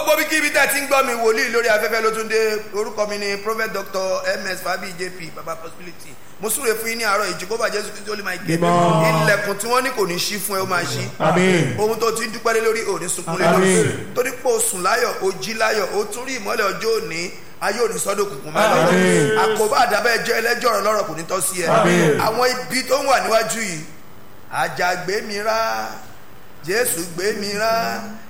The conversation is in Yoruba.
gbogbo bí kíbi tẹ́ ti ń gbọ́ mi wòlíì lórí afẹ́fẹ́ ló tún dé orúkọ mi ni prophet dr ms fabi jp baba possibility mo súre fún yín ní àárọ̀ ìjìkóbà jésù kristu olè máa gé Mímọ́. ilẹ̀kùn tí wọ́n ní kò ní ṣí fún ẹ ó máa ṣí Àmín. ohun tó ti ń dúpẹ́ lé lórí òní sunkún lé lórí Àmín. torí pé o sùn láyọ̀ o jí láyọ̀ o tún rí ìmọ́lẹ̀ ọjọ́ òní ayé òní sọ́dọ̀ òkùnkùn máa lọ́wọ́ Àmín. àkóbá àdábẹ́ jẹ́ ẹlẹ́jọ́ ọ̀rọ̀ lọ́rọ̀ kò ní tọ́ sí ẹ Àmín. àwọn ibi tó ń wà níwájú yìí àjàgbé mi rá jésù gbé mi rá